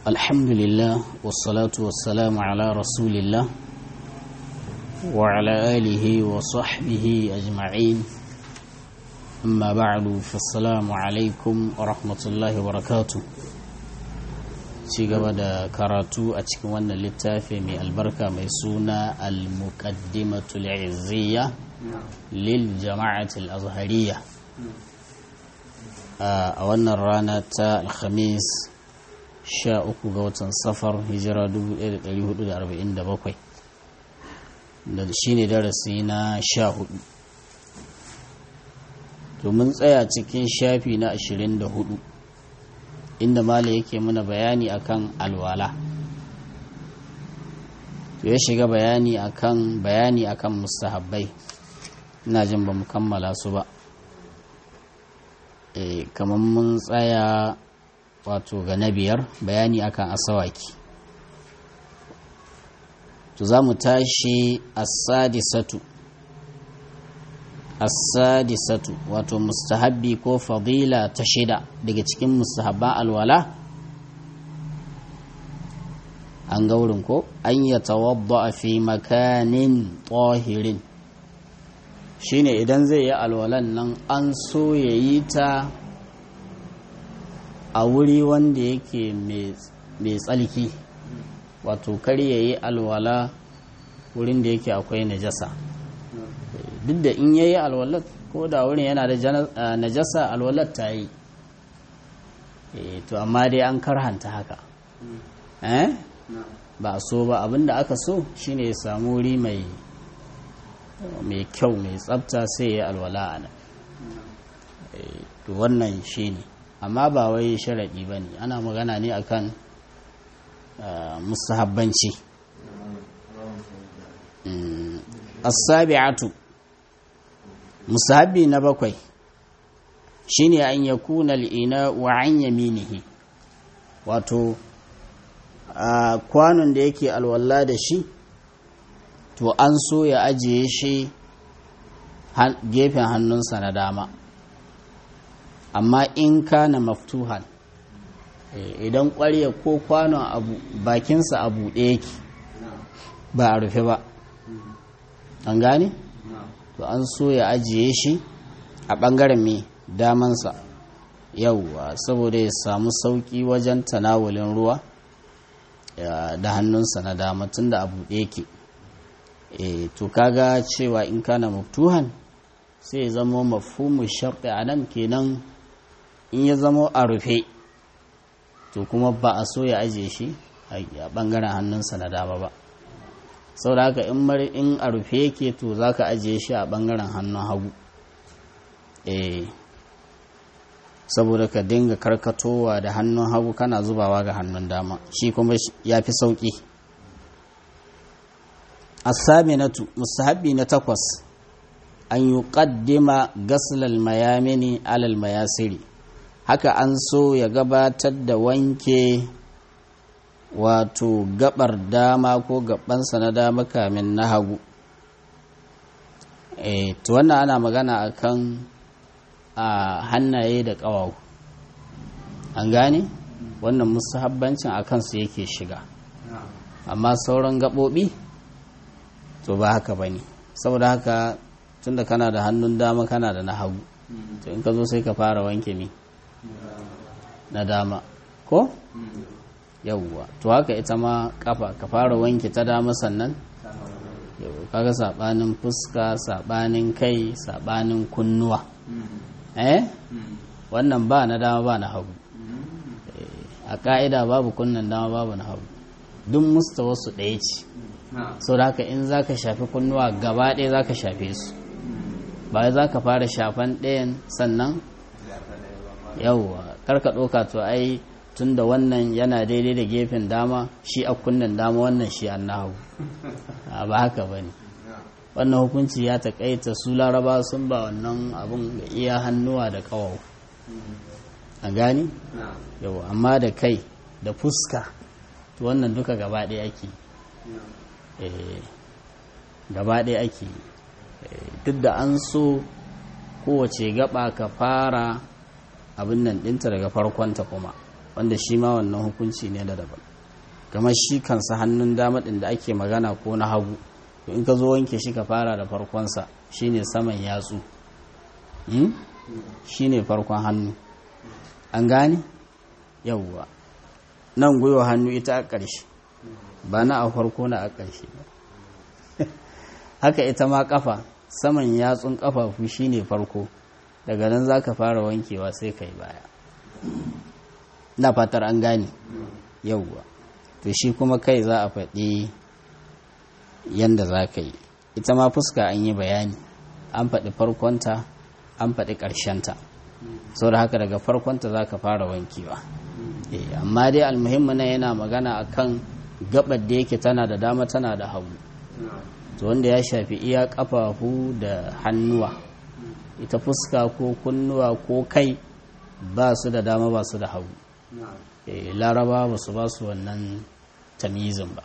الحمد لله والصلاة والسلام على رسول الله وعلى آله وصحبه أجمعين أما بعد فالسلام عليكم ورحمة الله وبركاته ci gaba da karatu a cikin wannan littafi mai albarka mai suna al-muqaddimatul izziya lil jama'atul azhariya a wannan rana ta alhamis 13 ga watan safar hijira 1447 da shi ne darasi na 14 domin tsaya cikin shafi na 24 inda mala yake mana bayani akan alwala to ya shiga bayani akan bayani akan mustahabbai ina jin ba mu kammala su ba e, kamar mun tsaya wato ga na biyar bayani akan asawaki to za mu tashi as-sadisatu as-sadisatu wato mustahabbi ko fadila ta shida daga cikin mustahabban alwala an ga wurin ko an ya tawadda fi makanin tahirin shine idan zai yi alwalan nan an so ya yi ta a wuri wanda yake mai tsalki wato kar ya yi alwala wurin da yake akwai najasa duk da in yayi alwalat ko da wurin yana da najasa alwalat ta yi to amma dai an karhanta haka eh ba so ba abinda aka so shine ya samu wuri mai mai kyau mai tsafta sai ya alwala a nan to wannan shine amma ba wai sharaɗi ba ne ana magana ne akan musahabbanci as-sabi'atu musahabi na bakwai shine an yakuna al-ina wa an yaminihi wato a kwanon da yake alwala da shi to an so ya ajiye shi gefen hannunsa na dama amma in kana maftuhan idan ƙwarya ko kwanon abu bakinsa a buɗe yake ba a rufe ba an gane? to an so ya ajiye shi a ɓangaren mai damansa yauwa saboda ya samu sauƙi wajen tanawulin ruwa da hannunsa na dama tun da abu ɗaya ke to kaga cewa in kana maftuhan sai ya zama mafhumu sharɗi a nan kenan in ya zama a rufe to kuma ba a so ya ajiye shi a ɓangaren hannunsa na dama ba sau da haka in a rufe yake to za ka ajiye shi a ɓangaren hannun hagu eh saboda ka dinga karkatowa da hannun hagu kana zubawa ga hannun dama shi kuma ya fi sauƙi asaminatu musahabi na takwas an yi ƙaddima gaslal mayamini alal mayasiri haka an so ya gabatar da wanke wato gabar dama ko gabansa na dama kamin na hagu e, to wannan ana magana akan a hannaye da ƙawawu an gane wannan musahabbancin a kansu yake shiga amma sauran gaɓoɓi to ba haka ba ne saboda haka tunda kana da hannun dama kana da na hagu to in ka zo sai ka fara wanke mi na dama ko? yauwa to haka ita ma kafa ka fara wanke ta dama sannan yau kaga sabanin fuska sabanin kai sabanin kunnuwa eh wannan ba na dama ba na hagu a ka'ida babu kunnan dama babu na hagu duk musta wasu ɗaya ce sau da haka in za ka shafi kunnuwa gaba ɗaya za ka shafe su ba za ka fara shafan ɗayan sannan yauwa karka ɗauka to ai tun da wannan yana daidai da gefen dama shi a kunnen dama wannan shi an nahu ba haka ba ne wannan hukunci ya taƙaita su laraba sun ba wannan abin ga iya hannuwa da ƙawawa a gani yau amma da kai da fuska to wannan duka gaba ɗaya ake gaba ɗaya ake duk da an so kowace gaba ka fara abin nan ɗinta daga farkonta kuma wanda shi ma wannan hukunci ne da daban kamar shi kansa hannun dama ɗin da ake magana ko na hagu to in ka zo wanke shi ka fara da farkonsa shine saman yatsu shine farkon hannu an gane yauwa nan gwiwa hannu ita a ƙarshe ba na a farko na a ƙarshe haka ita ma ƙafa saman yatsun ƙafafu shine farko daga nan za ka fara wankewa sai ka yi baya na fatar an gane yauwa to shi kuma kai za a faɗi yadda za ka yi ita ma fuska an yi bayani an faɗi farkonta an faɗi ƙarshenta sau da haka daga farkonta za ka fara wankewa amma dai almuhimmi na yana magana akan gabar da yake tana da dama tana da hagu to wanda ya shafi iya ƙafafu da hannuwa ita fuska ko kunnuwa ko kai ba su da dama ba su da hagu laraba ba su ba su wannan tamizin ba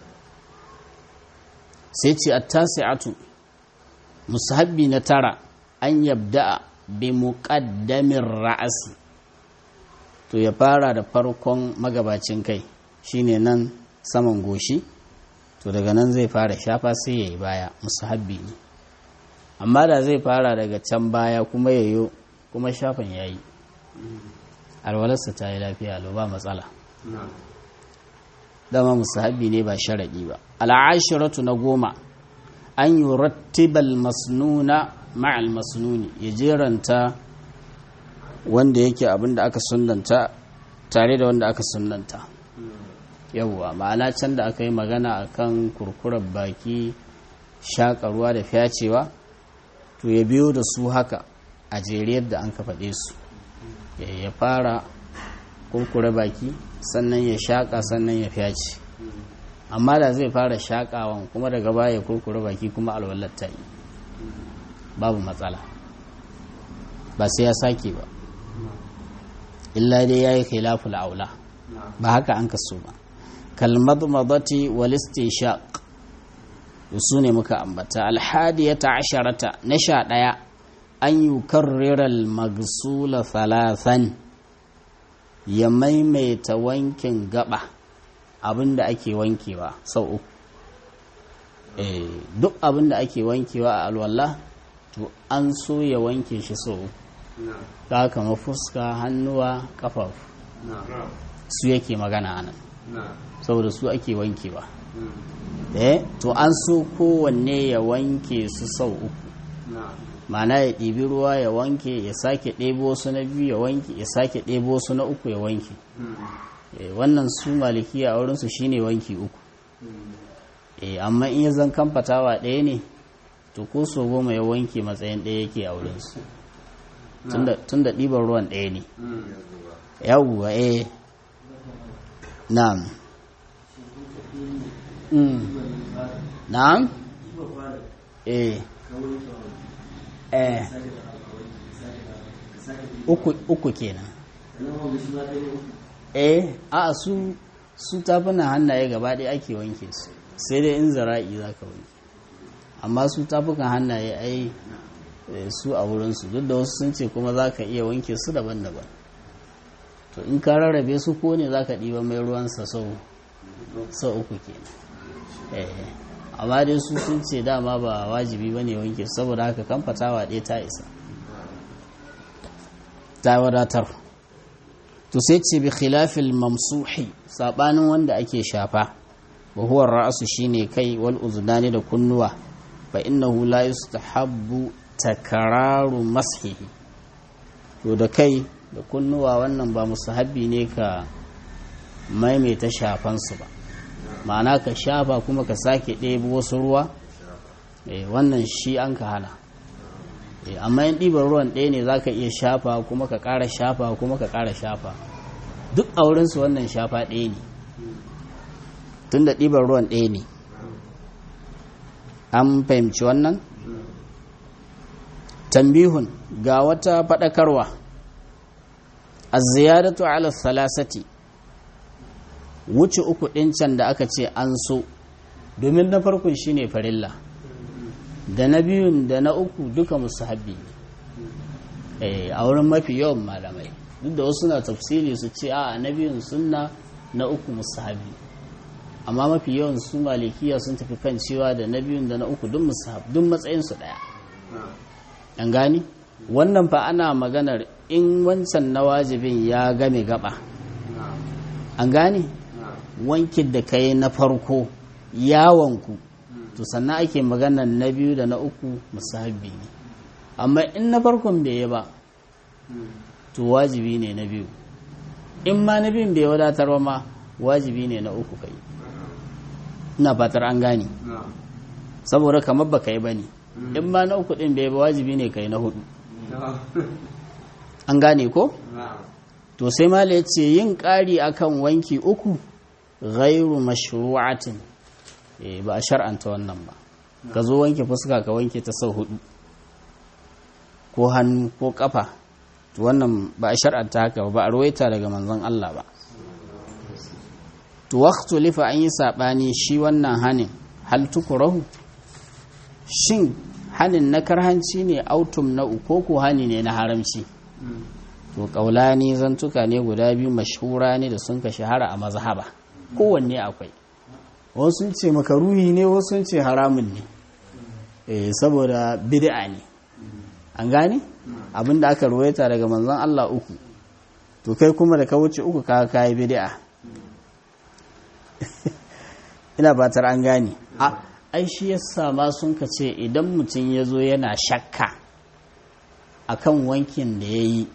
sai ce a tasi'atu musahabbi na tara an yabda bi muqaddamin ra'asi to ya fara da farkon magabacin kai shine nan saman goshi to daga nan zai fara shafa sai ya yi baya musahabbi ne amma da zai fara daga can baya kuma yayo kuma shafan ya yi alwalarsa ta yi lafiya lo ba matsala dama musahabi ne ba sharaɗi ba al'ashiratu na goma an yi rattibal masnuna ma'al masnuni ya jeranta wanda yake abin da aka sunanta tare da wanda aka sunanta yawwa ma'ana can da aka yi magana akan kurkurar baki shaƙa da fyacewa to ya biyo da su haka a jere yadda an ka faɗe su ya fara kurkure baki sannan ya shaƙa sannan ya fyace amma da zai fara shaƙawan kuma daga baya ya kurkure baki kuma alwalar ta yi babu matsala ba sai ya sake ba illa dai ya yi khilaful aula ba haka an kaso ba kalmadmadati wal istinshaq su ne muka ambata alhadiyata asharata na sha ɗaya an yi karriral magsula thalathan ya maimaita wankin gaba abinda ake wankewa sau uku duk abinda ake wankewa a alwala to an so ya wanke shi sau uku ta kama fuska hannuwa kafafu su yake magana anan saboda su ake wankewa eh to an so kowanne ya wanke su sau uku mana ya ɗibi ruwa ya wanke ya sake ɗebo su na biyu ya wanke ya sake ɗebo su na uku ya wanke wannan su malikiya a wurinsu shine wanki uku amma in ya zan kamfatawa ɗaya ne to ko so goma ya wanke matsayin ɗaya yake a wurinsu tun da ɗiban ruwan ɗaya ne yawwa eh na'am na'am eh eh uku uku kenan eh a su su tafunan hannaye gaba ɗaya ake wanke su sai dai in zara'i za ka wanke amma su tafukan hannaye ai su a wurinsu duk da wasu sun ce kuma za ka iya wanke su daban-daban to in ka rarrabe su ko ne za ka ɗiba mai ruwansa sau uku kenan amma dai su sun ce dama ba wajibi ba ne wanke saboda haka kan fatawa ɗaya ta isa ta wadatar to sai ce bi khilafil mamsuhi sabanin wanda ake shafa wa huwa ra'su shine kai wal uznani da kunnuwa fa innahu la yustahabbu takraru mashihi to da kai da kunnuwa wannan ba musahabi ne ka maimaita shafansu ba ma'ana ka shafa kuma ka sake ɗebo wasu ruwa wannan shi an ka hana amma yin ɗiban ruwan ɗaya ne za ka iya shafa kuma ka ƙara shafa kuma ka ƙara shafa duk a wurinsu wannan shafa ɗaya ne tun da ɗiban ruwan ɗaya ne an fahimci wannan tambihun ga wata faɗakarwa a ziyaratu ala salasati wuce uku ɗin can da aka ce an so domin na farkon shine farilla da na biyun da na uku duka musu habbi a wurin mafi yawan malamai duk da wasu na tafsiri su ce a na biyun sunna na uku musahabi amma mafi yawan su malikiya sun tafi kan cewa da na biyun da na uku duk musahab duk matsayin su daya an gani wannan fa ana maganar in wancan na wajibin ya game gaba an gane wankin da kai na farko yawanku to sannan ake maganar na biyu da na uku musahabi ne amma in na farkon bai yi ba to wajibi ne na biyu in ma na biyun bai wadatar ba ma wajibi ne na uku kai ina fatar an gane saboda kamar ba kai ba ne in ma na uku din bai ba wajibi ne kai na hudu an gane ko to sai mala ya ce yin ƙari akan wanki uku ghairu mashru'atin ba a shar'anta wannan ba ka zo wanke fuska ka wanke ta sau hudu ko hannu ko kafa to wannan ba a shar'anta haka ba a ruwaita daga manzon Allah ba to waqtu lifa an yi sabani shi wannan hanin hal tukurahu shin hanin na karhanci ne autum na uko ko hani ne na haramci to kaulani zantuka ne guda biyu mashhura ne da sun ka shahara a mazhaba kowanne akwai wasu ce makaruhi ne wasu ce haramun ne eh saboda bid'a ne an gane abinda aka ruwaita daga manzon Allah uku to kai kuma da ka wuce uku ka kai bid'a ina batar an gane a ai shi yasa ma sun ka ce idan mutum ya zo yana shakka akan wankin da ya yi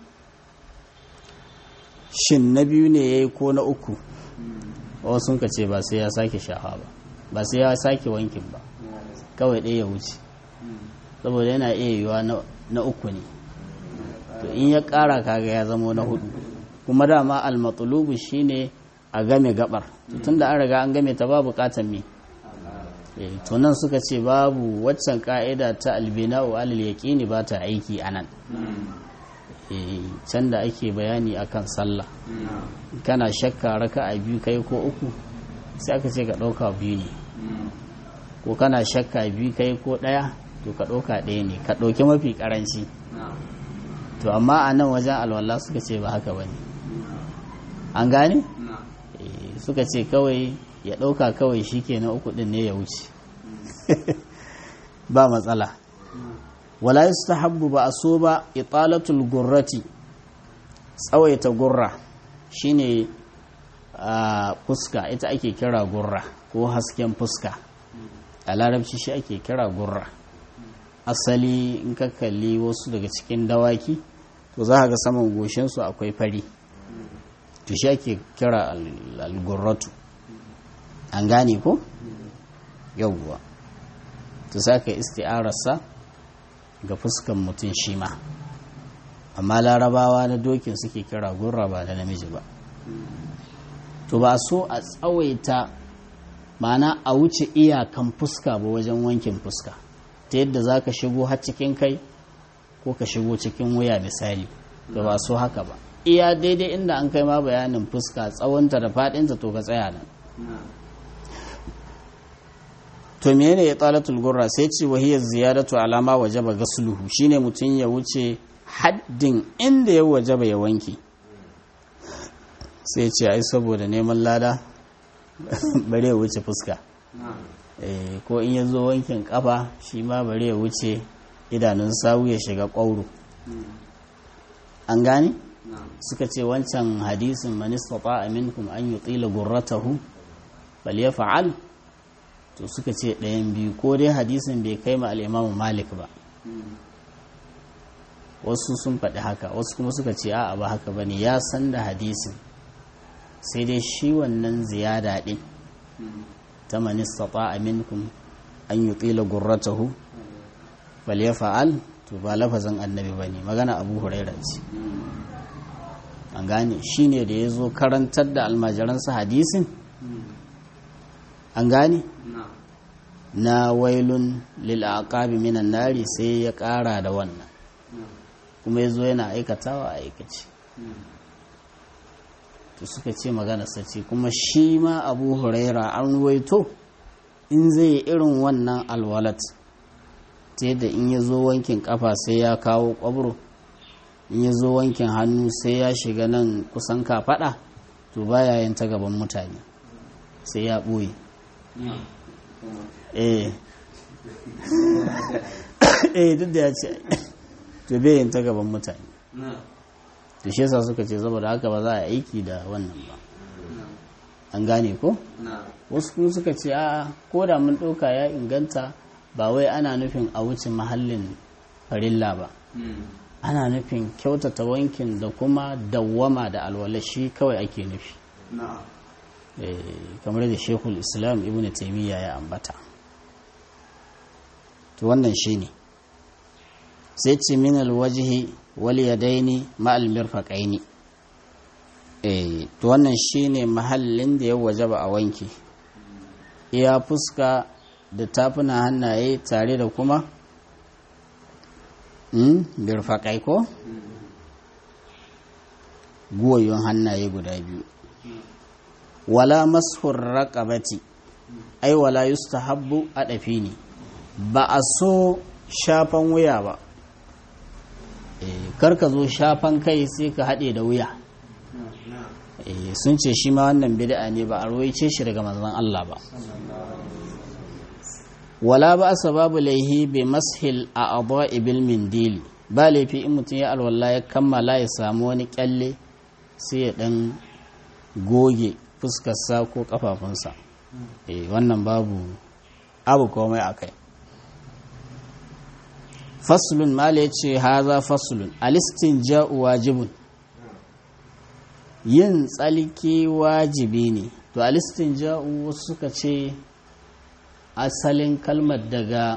shin na biyu ne ya yi ko na uku wasu sun ka ce ba sai ya sake shafa ba ba sai ya sake wankin ba kawai ɗaya ya wuce saboda yana iya yiwa na uku ne to in ya ƙara kaga ya zamo na hudu kuma dama almatulubu shine a game gabar tun da an riga an game ta ba bukatar me to nan suka ce babu waccan ka'ida ta albina'u alal yaqini ba ta aiki anan can da ake bayani akan sallah kana shakka raka'a biyu kai ko uku sai aka ce ka ɗauka biyu ne ko kana shakka biyu kai ko ɗaya to ka ɗauka ɗaya ne ka ɗauki mafi ƙaranci to amma a nan wajen alwala suka ce ba haka ba ne an gane suka ce kawai ya ɗauka kawai shi ke na uku ɗin ne ya wuce ba matsala wala yustahabbu ba a so ba italatul gurrati tsawaita gurra shine a fuska ita ake kira gurra ko hasken fuska a larabci shi ake kira gurra asali in ka kalli wasu daga cikin dawaki to za ga saman goshinsu akwai fari to shi ake kira algurratu an gane ko yauwa to sa ka isti'ararsa ga fuskan mutum shi ma amma larabawa na dokin suke kira gurra ba da namiji ba to ba so a tsawaita mana a wuce iyakan fuska ba wajen wankin fuska ta yadda za ka shigo har cikin kai ko ka shigo cikin wuya misali da ba so haka ba iya daidai inda an kai ma bayanin fuska tsawonta da fadinta to ka tsaya nan to menene ya talatul gurra sai ce wahiyar ziyaratu alama wajaba gasluhu shine mutum ya wuce haddin inda ya wajaba ya wanke sai ce ai saboda neman lada bare ya wuce fuska ko in ya zo wankin kafa shi ma bare ya wuce idanun sawu ya shiga ƙwauro an gane suka ce wancan hadisin manistata aminkum an yi tsila gurratahu bal ya fa'al to suka ce ɗayan biyu ko dai hadisin bai kai ma al'imamu malik ba wasu sun faɗi haka wasu kuma suka ce a'a ba haka ba ne ya san da hadisin sai dai shi wannan ziyada ɗin ta manistata aminkum an yi tsila gurratahu bal ya fa'al to ba lafazin annabi ba ne magana abu huraira ce an gane shi ne da ya zo karantar da almajiransa hadisin an gane na wailun lil'aqabi minan nari sai ya ƙara da wannan kuma ya zo yana aikatawa a aikace to suka ce magana sace kuma shi ma abu huraira an waito in zai yi irin wannan alwalat ta yadda in ya zo wankin kafa sai ya kawo kwabro in ya zo wankin hannu sai ya shiga nan kusan kafaɗa to baya yin ta gaban mutane sai ya ɓoye eh eh duk da ya ce to bai yin ta gaban mutane to shi yasa suka ce saboda haka ba za a aiki da wannan ba an gane ko wasu kuma suka ce a ko da mun ɗauka ya inganta ba wai ana nufin a wuce mahallin farilla ba ana nufin kyautata wankin da kuma dawwama da alwalashi kawai ake nufi kamar da shekul islam ibn taimiyya ya ambata to wannan shi ne sai ce min alwajihi wal yadaini ma'al mirfaqaini eh to wannan shine mahallin da ya wajaba a wanki iya fuska da tafuna hannaye tare da kuma mm birfaƙai ko guwayon hannaye guda biyu wala mashur raqabati ai wala yustahabbu adafi ne ba a so shafan wuya ba kar ka zo shafan kai sai ka haɗe da wuya sun ce shi ma wannan bid'a ne ba a ruwaice shi daga manzon Allah ba wala ba sababu laihi bi mashil a abuwa ibil mindili ba laifi in mutum ya alwala ya kammala ya samu wani kyalle sai ya dan goge fuskarsa ko kafafunsa wannan babu abu komai a kai faslun mala ya ce haza faslun alistin ja'u wajibun yin tsalki wajibi ne to alistin ja'u wasu suka ce asalin kalmar daga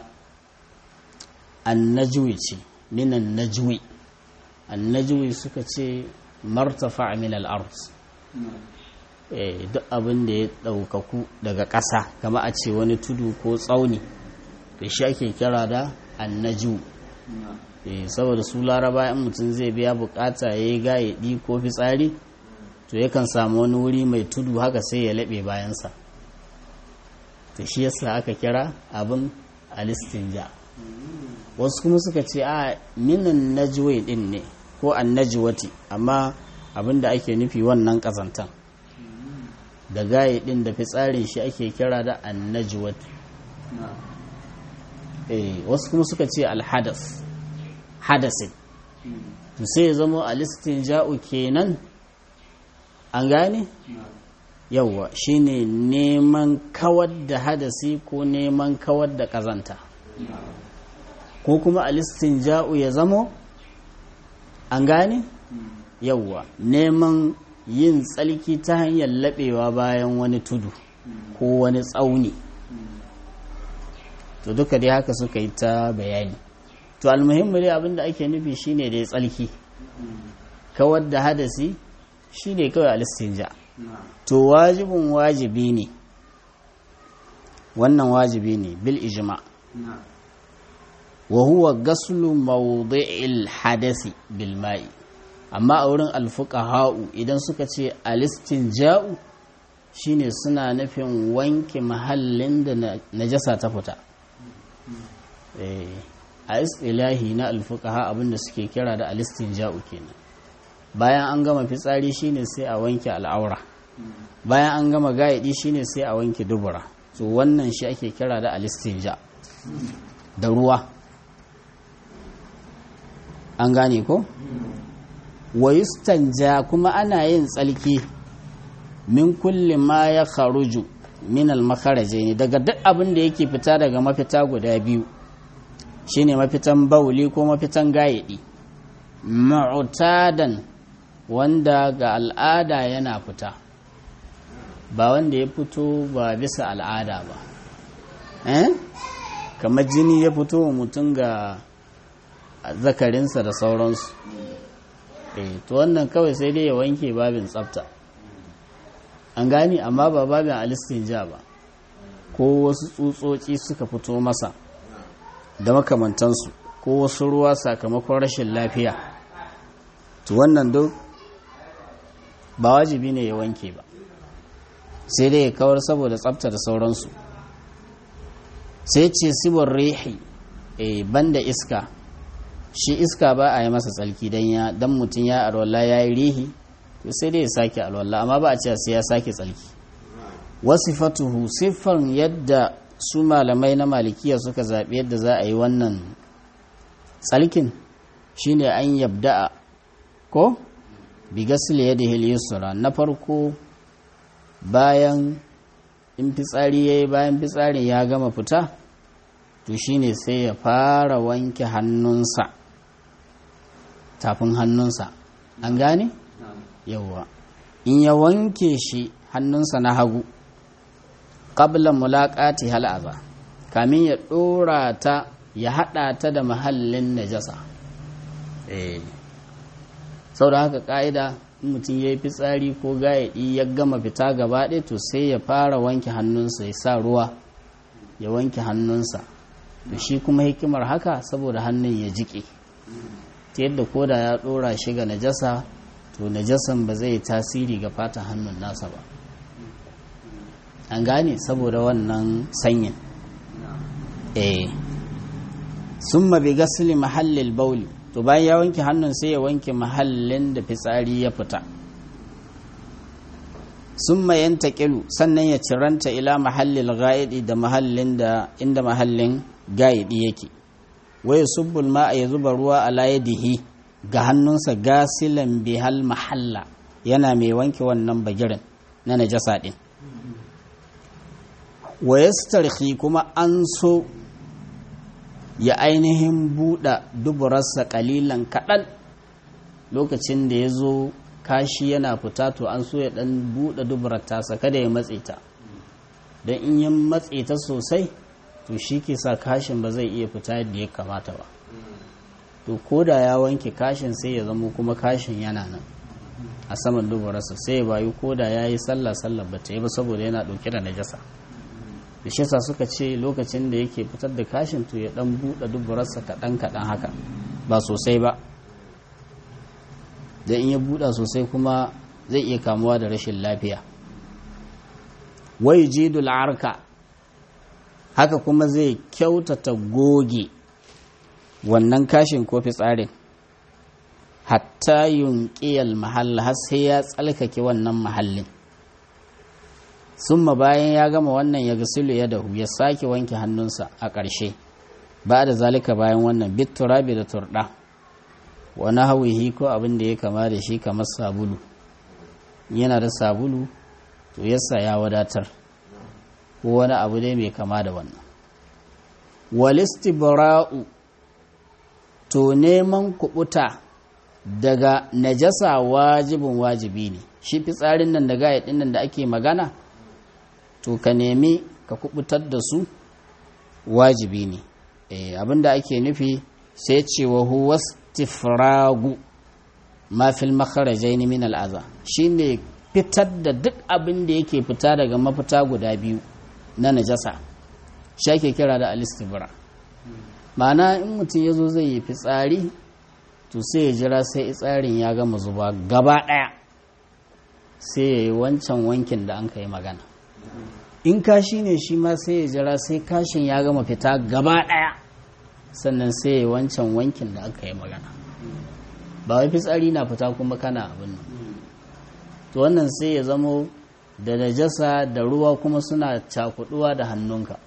annajwi ce minan najwi annajwi suka ce martafa min al-ard duk abin da ya ɗaukaku daga ƙasa kama a ce wani tudu ko tsauni da shi ake kira da annaju saboda su laraba in mutum zai biya bukata ya yi gayaɗi ko fitsari to yakan samu wani wuri mai tudu haka sai ya laɓe bayansa to shi yasa aka kira abin alistinja wasu kuma suka ce a minan najwai din ne ko annajwati amma abin da ake nufi wannan ƙazantan da gaye din da fitsarin shi ake kira da annajwat eh wasu kuma suka ce alhadas hadasin to sai ya zama alistinja'u kenan an gane yawwa shine neman kawar da hadasi ko neman kawar da kazanta ko kuma alistinja'u ya zamo an gane yawwa neman yin tsalki ta hanyar laɓewa bayan wani tudu ko wani tsauni to duka dai haka suka yi ta bayani to almuhimmi dai abinda ake nufi shine dai tsalki kawar da hadasi shine kawai alistinja to wajibin wajibi ne wannan wajibi ne bil ijma wa huwa gaslu mawdi'il hadasi bil ma'i amma a wurin alfuqaha'u idan suka ce alistinja'u shine suna nufin wanke mahallin da najasa ta fita a istilahi na alfuqaha abinda suke kira da alistinja'u kenan bayan an gama fitsari shine sai a wanke al'aura bayan an gama gaidi shine sai a wanke dubura to wannan shi ake kira da alistinja da ruwa an gane ko wayustanja kuma ana yin tsalki min kulli ma ya kharuju min al ne daga duk abin da yake fita daga mafita guda biyu shine mafitan bauli ko mafitan gayedi ma'utadan wanda ga al'ada yana fita ba wanda ya fito ba bisa al'ada ba eh kamar jini ya fito wa mutum ga zakarinsa da sauransu eh to wannan kawai sai dai ya wanke babin tsafta an gani amma ba babin alistinja ba ko wasu tsutsotsi suka fito masa da makamantansu ko wasu ruwa sakamakon rashin lafiya to wannan duk ba wajibi ne ya wanke ba sai dai ya kawar saboda tsafta da sauransu sai ce sibon rehi e banda iska shi iska ba a yi masa tsalki don ya dan mutum ya alwala ya yi rihi to sai dai ya sake alwala amma ba a ce sai ya sake tsalki wasifatuhu siffan yadda su malamai na malikiya suka zaɓi yadda za a yi wannan tsalkin shine an yabda'a ko bigasil yadihi yusra na farko bayan in fitsari yayi bayan fitsarin ya gama fita to shine sai ya fara wanke hannunsa tafin hannunsa an gane yawwa in ya wanke shi hannunsa na hagu qabla mulaqati hal'aza kamin ya dora ta ya hada ta da mahallin najasa eh saboda haka ka'ida in mutum ya yi fitsari ko gayaɗi ya gama fita gaba ɗaya to sai ya fara wanke hannunsa ya sa ruwa ya wanke hannunsa to shi kuma hikimar haka saboda hannun ya jiƙe ta yadda koda ya ɗora shi ga najasa to najasan ba zai tasiri ga fata hannun nasa ba an gane saboda wannan sanyin eh sun mabi gasili mahallin bauli to bayan ya wanke hannun sai ya wanke mahallin da fitsari ya fita sun mayan taƙilu sannan ya ciranta ila mahallin ga'idi da mahallin da inda mahallin ga'idi yake wai subbul ma ya zuba ruwa a layadihi ga hannunsa gasilan bihal mahalla yana mai wanke wannan bagirin na najasa ɗin wa yastarhi kuma an so ya ainihin buɗe duburarsa ƙalilan kaɗan lokacin da ya zo kashi yana fita to an so ya ɗan buɗe duburar tasa kada ya matse ta don in yi matse ta sosai to shi ke sa kashin ba zai iya fita yadda ya kamata ba to ko da ya wanke kashin sai ya zama kuma kashin yana nan a saman duburarsa sai ya bayu ko da ya yi sallah sallah ba ta yi ba saboda yana ɗauke da najasa da shi sa suka ce lokacin da yake fitar da kashin to ya dan buɗe duburarsa kaɗan kaɗan haka ba sosai ba da in ya buɗa sosai kuma zai iya kamuwa da rashin lafiya wai jidul arka haka kuma zai kyautata goge wannan kashin ko fitsarin hatta yunƙiyal mahalla har sai ya tsalkake wannan mahallin summa bayan ya gama wannan ya gasilu ya dahu ya sake wanke hannunsa a ƙarshe ba da zalika bayan wannan bitturabi da turɗa wani hawihi ko abin da ya kama da shi kamar sabulu yana da sabulu to yasa ya wadatar ko wani abu dai mai kama da wannan walistibra'u to neman kubuta daga najasa wajibin wajibi ne shi fitsarin nan da gaya nan da ake magana to ka nemi ka kubutar da su wajibi ne abinda ake nufi sai cewa huwa istifragu ma fil makharajain min al'aza shine fitar da duk abin da yake fita daga mafita guda biyu na najasa shi ake kira da alistibra ma'ana in mutum ya zo zai yi fitsari to sai ya jira sai tsarin ya gama zuba gaba ɗaya sai ya yi wancan wankin da an ka yi magana in kashi ne shi ma sai ya jira sai kashin ya gama fita gaba ɗaya sannan sai ya yi wancan wankin da aka yi magana ba wai fitsari na fita kuma kana abin nan to wannan sai ya zamo da najasa da ruwa kuma suna cakuduwa da hannunka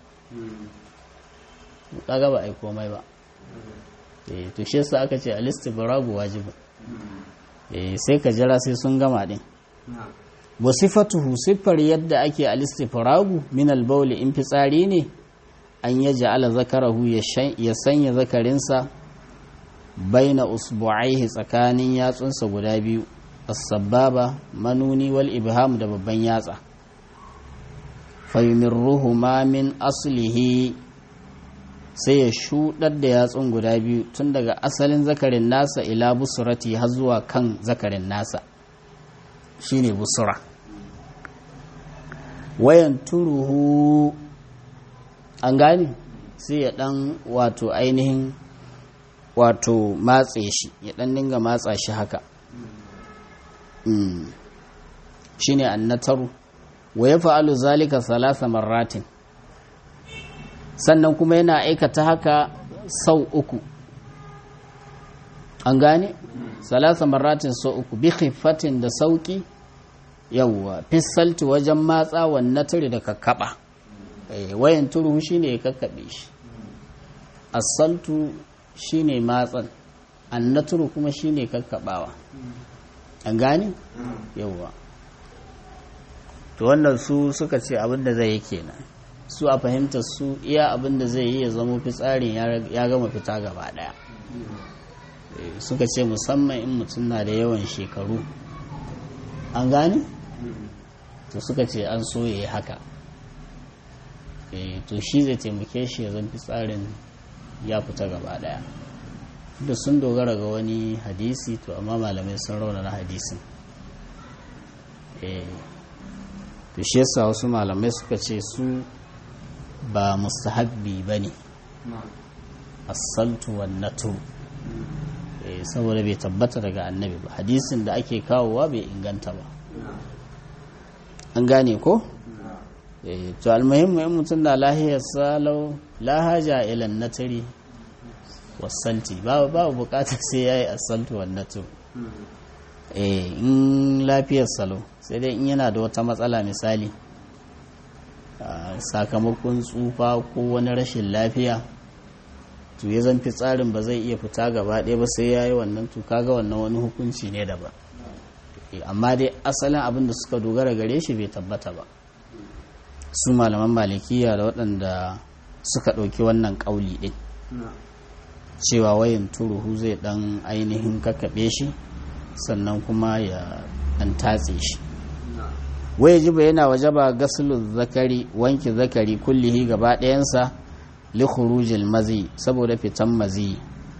kaga ba ai komai ba eh to shi yasa aka ce alistibragu wajibin eh sai ka jira sai sun gama din wa sifatuhu siffar yadda ake alistifragu min albauli in fitsari ne an ya ja'ala zakarahu ya sanya zakarinsa baina usbu'aihi tsakanin yatsunsa guda biyu as-sababa manuni wal ibham da babban yatsa fayumirruhu ma min aslihi sai ya shudar da yatsun guda biyu tun daga asalin zakarin nasa ila busurati har zuwa kan zakarin nasa shine busura wayan turuhu an gane sai ya dan wato ainihin wato matse shi ya dan dinga matsa shi haka shine annataru wa ya fa'alu zalika salasa marratin sannan kuma yana aikata haka sau uku an gane salasa maratin so uku bi khiffatin da sauki yawwa fisalti wajen matsa wannan turi da kakkaba wayan turu shine ya kakkabe shi asaltu shine matsan annaturu kuma shine kakkabawa an gane yawwa to wannan su suka ce abinda zai yi kenan su a fahimtar su iya abinda zai yi ya zama fitsarin ya gama fita gaba daya suka ce musamman in mutum na da yawan shekaru an gane to suka ce an so ya yi haka to shi zai taimake shi ya zan fitsarin ya fita gaba daya da sun dogara ga wani hadisi to amma malamai sun raunana hadisin to shi yasa wasu malamai suka ce su ba mustahabbi ba ne asaltu wannatu saboda bai tabbata daga annabi ba hadisin da ake kawowa bai inganta ba an gane ko? to almuhimmu in mutum na lahiyar salau lahaja ilan natari wasanti babu babu bukatar sai ya yi asaltu wannatu in lafiyar salo sai dai in yana da wata matsala misali sakamakon tsufa ko wani rashin lafiya to ya zan tsarin ba zai iya fita gaba ɗaya ba sai ya yi wannan to kaga wannan wani hukunci ne daban amma dai asalin abin da suka dogara gare shi bai tabbata ba su malaman malikiya da waɗanda suka ɗauki wannan ƙauli ɗin cewa wayan turuhu zai ɗan ainihin kakkaɓe shi sannan kuma ya ɗan tatse shi waya jiba yana waje ba gasulun zakari wanki zakari kullihi gaba ɗayansa li khurujil mazi saboda fitan mazi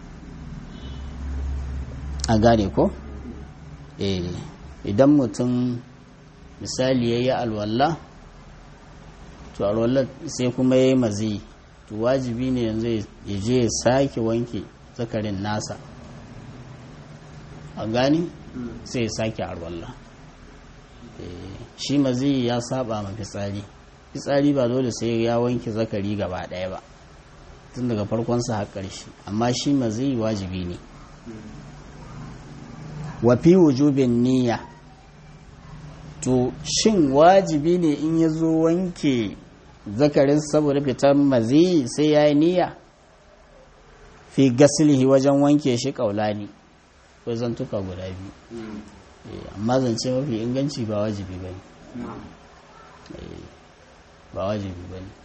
a gane ko eh idan mutum misali ya yi alwallah to alwallah sai kuma ya yi mazi to wajibi ne yanzu ya je ya sake wanke zakarin nasa a gani sai ya sake alwallah shi mazi ya saba ma fitsari fitsari ba dole sai ya wanke zakari gaba ɗaya ba tun daga farkonsa har ƙarshe amma shi mazi wajibi ne wafi wujubin niyya to shin wajibi ne in ya zo wanke zakarin saboda fitar mazi sai ya yi niyya fi gasilihi wajen wanke shi kaulani ko zantuka guda biyu amma zance mafi inganci ba wajibi ba ne ba wajibi ba ne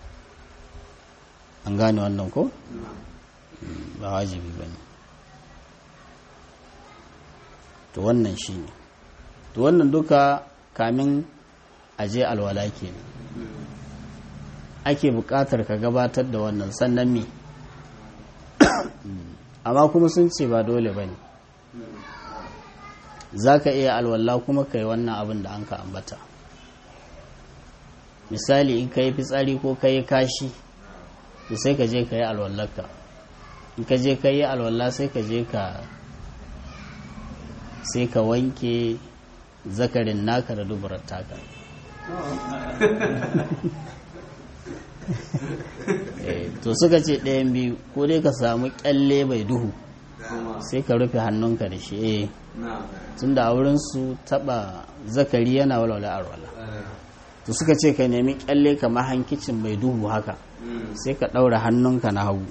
an gane wannan ko? ba wajibi ba ne to wannan shi ne to wannan duka kamin aje alwala ke ake buƙatar ka gabatar da wannan sannan me amma kuma sun ce ba dole ba ne za ka iya alwala kuma ka yi wannan abin da an ka ambata misali in ka yi fitsari ko ka yi kashi to sai ka je ka yi alwallarka in ka je ka yi alwallah sai ka je ka sai ka wanke zakarin naka da dubarar taka to suka ce ɗayan biyu ko dai ka samu kyalle mai duhu sai ka rufe hannunka da shi eh tun da wurinsu taɓa zakari yana walwala arwala to suka ce ka nemi kyalle kamar hankicin mai duhu haka sai ka ɗaura hannunka na hagu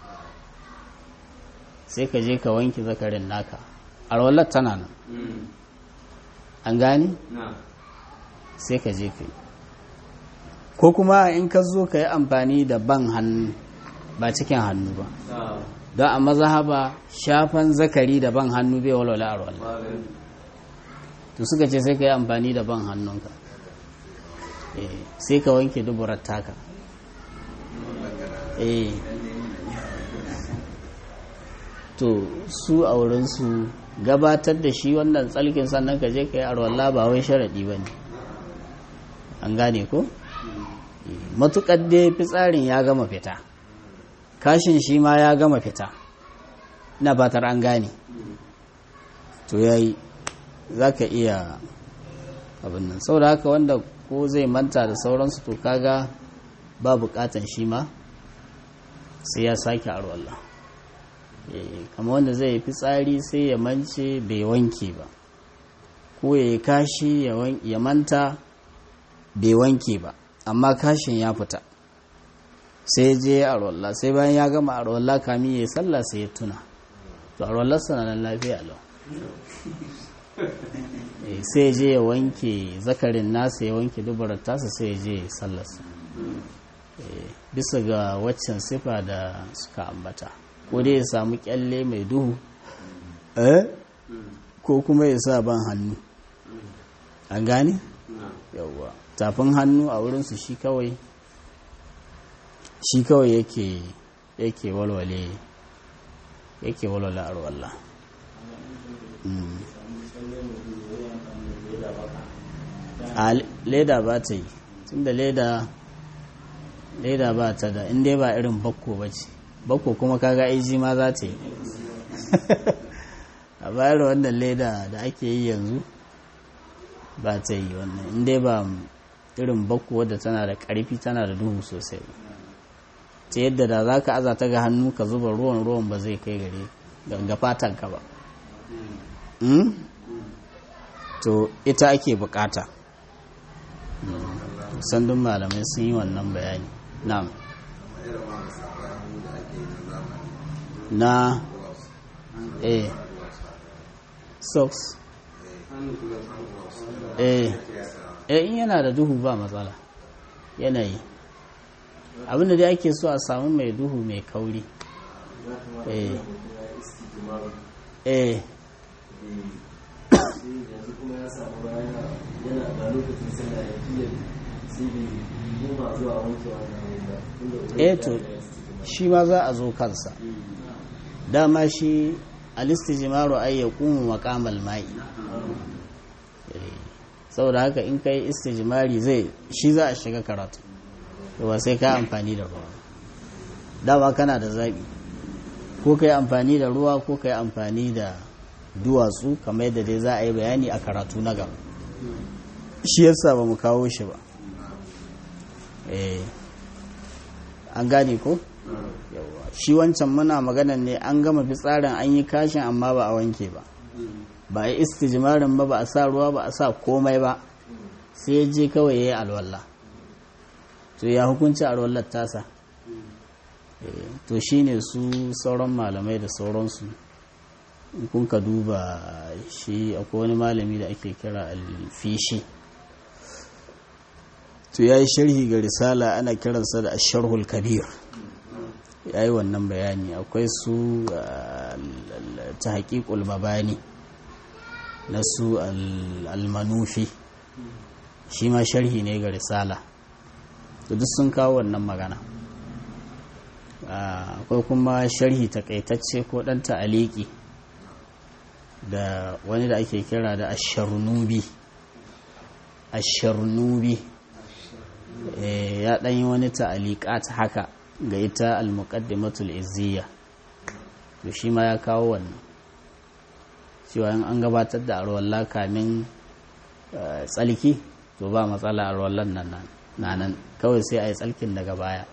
sai ka je ka wanke zakarin naka arwalar tana nan an gani sai ka je ka yi ko kuma in ka zo ka yi amfani da ban hannu ba cikin hannu ba don a mazahaba shafan zakari da ban hannu bai walwala a walwala to suka ce sai ka yi amfani da ban hannunka sai ka wanke duburar taka to su a wurinsu gabatar da shi wannan tsalkin sannan ka je ka yi arwallah ba wai sharaɗi ba ne an gane ko? matuƙar dai fitsarin ya gama fita kashin shi ma ya gama fita na batar an gane to ya yi za ka iya abin nan sau da haka wanda ko zai manta da sauransu to kaga ba buƙatan shi ma sai ya sake arwallah kama wanda zai fi tsari sai ya mance bai wanke ba ko ya yi kashi ya manta bai wanke ba amma kashin ya fita sai je a rolla sai bayan ya gama a rolla kami ya sallah sai ya tuna to a rollar sananan lafiya lau sai je ya wanke zakarin nasa ya wanke dubarar tasa sai ya je sallarsa bisa ga waccan sifa da suka ambata ko dai ya samu kyalle mai duhu ko kuma ya sa ban hannu an gane? yauwa tafin hannu a wurinsu shi kawai shi kawai yake yake walwale yake walwale a ruwallah a leda ba ta yi tunda leda leda ba ta da inda ba irin bakko ba ce bakko kuma kaga aiji ma za ta yi a bayar wannan leda da ake yi yanzu ba ta yi wannan inda ba irin bakko wadda tana da karfi tana da duhu sosai ta yadda da za ka aza ta ga hannu ka zuba ruwan ruwan ba zai kai gare ganga fatanka ba to ita ake bukata sandun malamai sun yi wannan bayani na'am na eh socks eh eh in yana da duhu ba matsala yanayi abinda dai ake so a samu mai duhu mai kauri eh eh yanzu kuma ya samu bayan yana da lokacin sallah ya fiye sai bai goma zuwa wankewa da eh to shi ma za a zo kansa dama shi alistijimaru ai ya kuma makamal mai saboda haka in kai istijimari zai shi za a shiga karatu to ba sai ka amfani da ruwa dama kana da zaɓi ko ka yi amfani da ruwa ko ka yi amfani da duwatsu kamar yadda dai za a yi bayani a karatu na gaba shi yasa ba mu kawo shi ba eh an gane ko yawa shi wancan muna maganan ne an gama fitsarin an yi kashin amma ba a wanke ba ba a yi istijmarin ba ba a sa ruwa ba a sa komai ba sai ya je kawai ya yi alwallah to ya hukunci alwallar tasa to shine su sauran malamai da sauransu kun ka duba shi akwai wani malami da ake kira alfishi to ya yi sharhi ga risala ana kiransa da asharhul kabir ya yi wannan bayani akwai su ta haƙiƙul mabani na su almanufi shi ma sharhi ne ga risala to duk sun kawo wannan magana akwai kuma sharhi takaitacce ko ɗan ta'aliki da wani da ake kira da asharnubi asharnubi ya ɗan yi wani ta'aliƙat haka ga ita al-muqaddimatul izziya to shi ma ya kawo wannan cewa in an gabatar da arwalla kamin tsalki to ba matsala arwallan nan nan kawai sai a yi tsalkin daga baya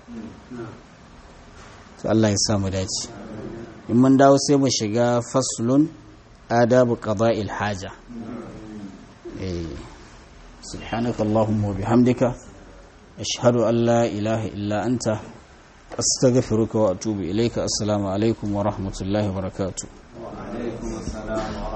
to Allah ya samu dace in mun dawo sai mu shiga faslun adabu qada'il haja eh subhanaka allahumma wa bihamdika ashhadu an la ilaha illa anta astaghfiruka wa atubu ilayka assalamu alaikum wa rahmatullahi wa barakatuh wa alaikum assalam